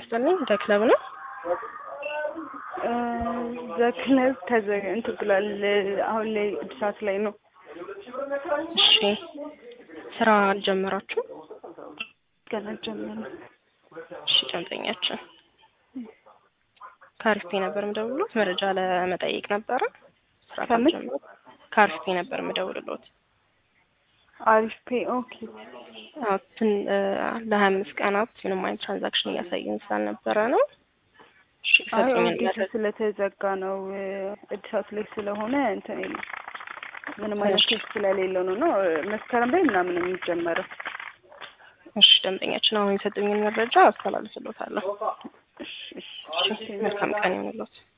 ይስጥልኝ። ደክለብ ነው። ዘክለብ ተዘ እንትን ብሏል። አሁን ላይ እድሳት ላይ ነው። እሺ ስራ አልጀመራችሁ? ገና ጀመረ። እሺ ደንበኛችን ከአሪፍ ፔ ነበር የምደውልሎት መረጃ ለመጠየቅ ነበረ። ስራ ከምን? ካልጀመሩ ከአሪፍ ፔ ነበር የምደውልሎት። አሪፍ ፔ ኦኬ። አዎ ትን ለሀያ አምስት ቀናት ምንም አይነት ትራንዛክሽን እያሳየን ስላልነበረ ነው። እሺ አይ ሰጡኝ ኦዲት ስለተዘጋ ነው እድሳት ላይ ስለሆነ እንትን የለም ምንም አይነት እሺ። ቴክስት ስለሌለው ነው ነው መስከረም ላይ ምናምን ነው የሚጀመረው። እሺ ደንበኛችን አሁን የሰጡኝን መረጃ አስተላልፍሎታለሁ። እሺ እሺ እሺ መልካም ቀን ይሁንልዎት።